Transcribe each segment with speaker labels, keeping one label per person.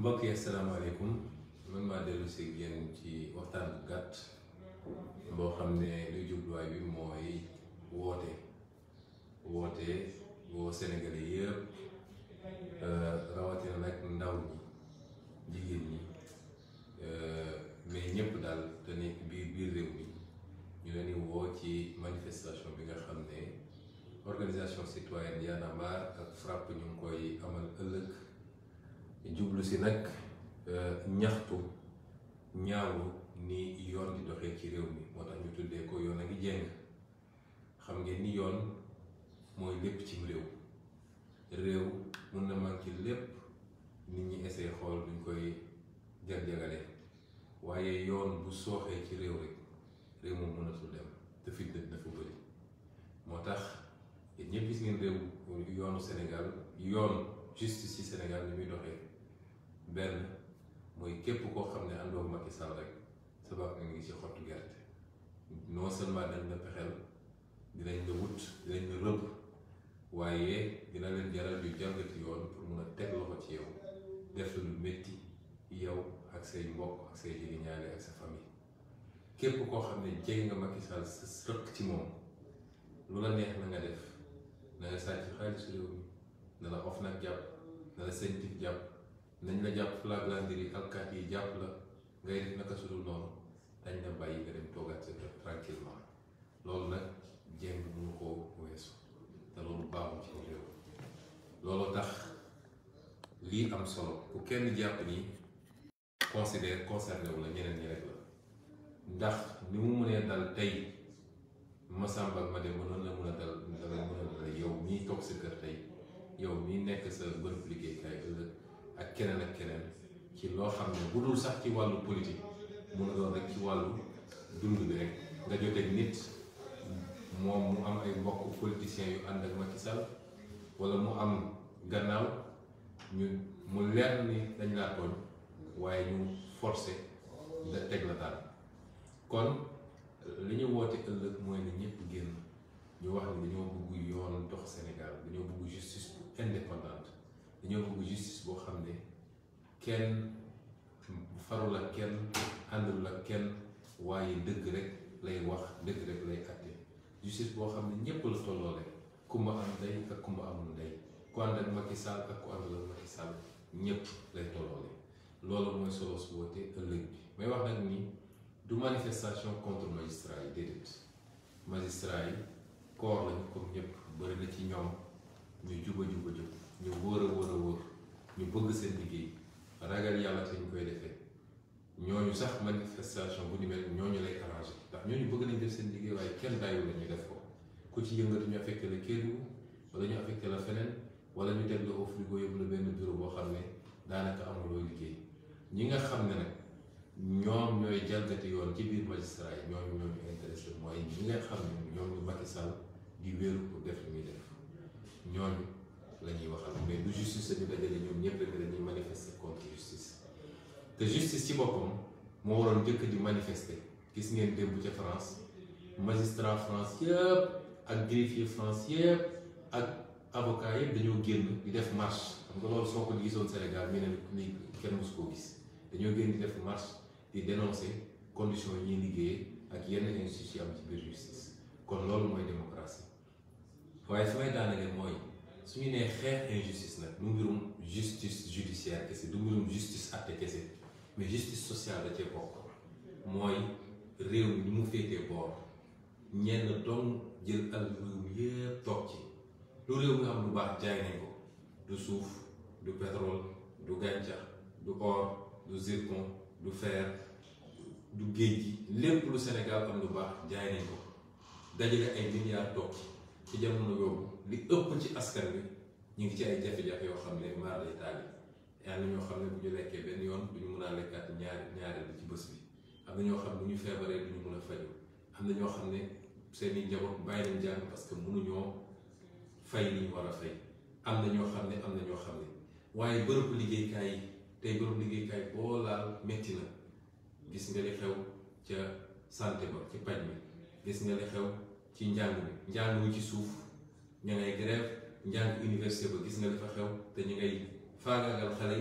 Speaker 1: mbokk yi asalaamaaleykum man maa dellu si yéen ci waxtaan bu gàtt boo xam ne luy jubluwaay bi mooy woote woote woo Sénégalais yëpp rawatina nag ndaw ñi jigéen ñi mais ñëpp daal te nekk biir biir réew mi ñu leen di woo ci manifestation bi nga xam ne organisation citoyenne Y'en a marre ak FRAPP ñu ngi koy amal ëllëg jublu si nag ñaxtu ñaawlu ni yoon di doxee ci réew mi moo tax ñu tuddee ko yoon a ngi jéng xam ngeen ni yoon mooy lépp cim réew réew mun na manqué lépp nit ñi essayé xool duñ koy jag-jagale waaye yoon bu sooxee ci réew rek réew moom mënatul dem te fitna dafa bëri moo tax yéen ñëpp gis ngeen réew yoonu Sénégal yoon justice ci Sénégal ni muy doxee benn mooy képp koo xam ne àndoo ak Macky Sall rek sa baax nga ngi ci xottu gerte non seulement dañ la pexeel dinañ la wut dinañ la rëbb waaye dina leen jaral yu jalgati yoon pour mun a teg loxo ci yow def lu métti yow ak say mbokk ak say jegeñaale ak sa famille képp koo xam ne jege nga Macky Sall sa rëq ci moom lu la neex na nga def na nga sàcc xaalisu réew mi na la of nag jàpp na la sentif jàpp nañ la jàpp flaglandiri alkaat yi jàpp la ngay def naka sudul noonu dañ la bàyyi nga dem toogaat sa kër tranquillement loolu nag jéng mënu koo weesu te loolu baaxul ci réew loolu tax lii am solo ku kenn jàpp ni considère concerné wu la ñeneen ñi rek la ndax ni mu mënee dal tey Masamba ak Mademba noonu la mën a dal dala mën a dal yow mii toog sa kër tey yow mii nekk sa bërëb liggéeykaay ëllëg ak keneen ak keneen ci loo xam ne bu dul sax ci wàllu politique mun a doon rek ci wàllu dund bi rek nga joteeg nit moom mu am ay mbokk politiciens yu ànd ak Macky Sall wala mu am gannaaw ñu mu leer ni dañ laa tooñ waaye ñu forcé da teg la daal kon li ñu woote ëllëg mooy ne ñëpp génn ñu wax ni dañoo bëgg yoon dox Sénégal dañoo bëgg justice indépendante dañoo bëgg justice boo xam ne kenn farul ak kenn àndul ak kenn waaye dëgg rek lay wax dëgg rek lay àtte justice boo xam ne ñëpp la tolloole kumba am ndey ak kumba amul ndey ku ànd ak Macky Sall ak ku àndul ak Macky Sall ñëpp lay tolloole loolu mooy solo su woote ëllëg bi may wax nag ni du manifestation contre magistrat yi déedéet magistrat yi koor lañu comme ñëpp bëri na ci ñoom ñu juba juba jub ñu wóor a wóor a wóor ñu bëgg seen liggéey ragal yàlla te ñu koy defee ñooñu sax manifestation bu ni mel ñooñu lay arrangé ndax ñooñu bëgg nañ def seen liggéey waaye kenn bàyyiwu la ñu def ko ku ci yëngatu ñu affecté la Kédougou wala ñu affecté la feneen wala ñu teg la au frigo yóbbu la benn bureau boo xam ne daanaka amuloo liggéey ñi nga xam ne nag ñoom ñooy jalgati yoon ci biir magistrat yi ñooñu ñooñu intéressé mooy ñi nga xam ne ñoom ñu Macky Sall di wéeru pour def li muy def ñooñu la ñuy waxal mais du justice dañu dajale ñoom ñëpp rek dañuy manifester contre justice te justice ci boppam moo waroon njëkk di manifester gis ngeen démb ca France magistrat France yëpp ak greffier France yëpp ak avocat yëpp dañoo génn di def marche xam nga loolu soo ko gisoon Sénégal ñu ne ni kenn mosu koo gis dañoo génn di def marche di dénoncer conditions yi ñuy liggéeyee ak yenn injustice yi am ci biir justice kon loolu mooy démocratie waaye fi may daanaka mooy su ñu nee xeex injustice nag du mbirum justice judiciaire kese du mbirum justice àtte kese mais justice sociale da cee bokk mooy réew mi ni mu féetee boor ñenn doom jël al réew mi yépp toog ci lu réew mi am lu baax jaay nañ ko du suuf du pétrole du gàncax du or du zircon du fer du géej gi lépp lu Sénégal am lu baax jaay nañ ko dajale ay milliards toog ci jamono yoobu li ëpp ci askan bi ñu ngi ci ay jafe-jafe yoo xam ne maar lay taal yi am na ñoo xam ne bu ñu lekkee benn yoon du ñu mën a lekkaat ñaari ñaareel ci bés bi am na ñoo xam ne bu ñu feebaree du ñu mën a faju am na ñoo xam ne seeni njaboot bàyyi nañ jàng parce que mënuñoo fay li ñu war a fay am na ñoo xam ne am na ñoo xam ne waaye bërëbu liggéeykaay yi tey bërëbu liggéeykaay boo laal métti na gis nga li xew ca santé ba ci paj mi gis nga li xew ci njàng mi njàng mi ci suuf ña ngay grève njàng université ba gis nga li fa xew te ñu ngay faagaagal xale yi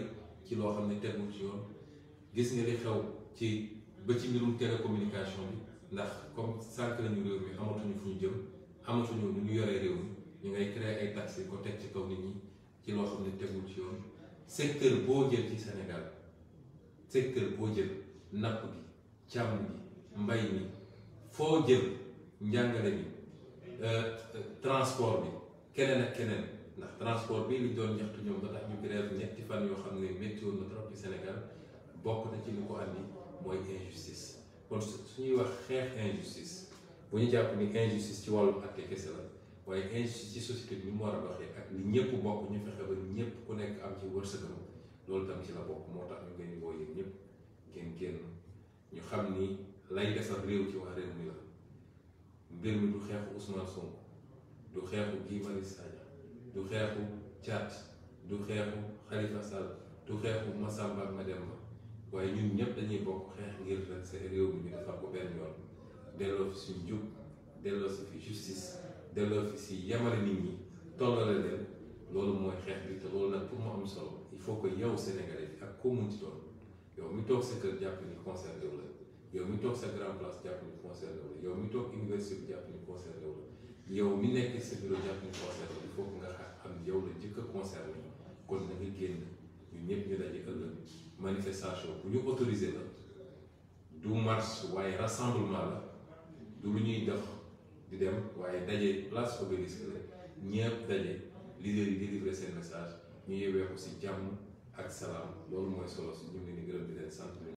Speaker 1: ci loo xam ne tegul ci yoon gis nga li xew ci ba ci mbirum télécommunication bi ndax comme sànq nañu réew mi amatuñu fu ñu jëm amatuñu nu ñu yoree réew mi ñu ngay créer ay taxes ko teg ci kaw nit ñi ci loo xam ne tegul ci yoon secteur boo jël ci Sénégal secteur boo jël napp gi càmm gi mbay mi foo jël njàngale mi transport bi keneen ak keneen ndax transport bi li doon ñaxtu ñoom ba tax ñu grève ñetti fan yoo xam ne métti woon na trop ci Sénégal bokk na ci li ko andi mooy injustice kon su ñuy wax xeex injustice bu ñu jàpp ni injustice ci wàllu àtte kese la waaye injustice ci société bi ni mu war a doxee ak li ñëpp bokk ñu fexe ba ñëpp ku nekk am ci wërsëgam loolu tam ci la bokk moo tax ñu ngeen di woo yéen ñëpp ngeen génn ñu xam ni lay defar réew ci wax réew mi la mbir mi du xeexu Ousmane Sonko du xeexu Guy Marius Sagna du xeexu Thiat du xeexu Khalifa Sall du xeexu Massamba ak Mademba waaye ñun ñëpp dañuy bokk xeex ngir rek sa réew mi ñu defar ko benn yoon delloo fi suñ jub delloo si fi justice delloo fi si yamale nit ñi tollale leen loolu mooy xeex bi te loolu nag pour mu am solo il faut que yow Sénégalais bi ak koo mun ci doon yow mi toog sa kër jàpp ni concerné wu la yow mi toog sa grand place jàpp ni concerné wu la yow mi toog université bi jàpp ni concerné wu la yow mi nekk sa bureau jàpp ni concerné il faut que nga xam yow la njëkk a concerné kon na nga génn ñun ñëpp ñu daje ëllëg manifestation bu ñu autorisé la du marche waaye rassemblement la du lu ñuy def di dem waaye daje place Obélisque la ñëpp daje leader yi délivrer seen message ñu yewee ko si jàmm ak salaam loolu mooy solo si ñu ngi leen di gërëm di leen sant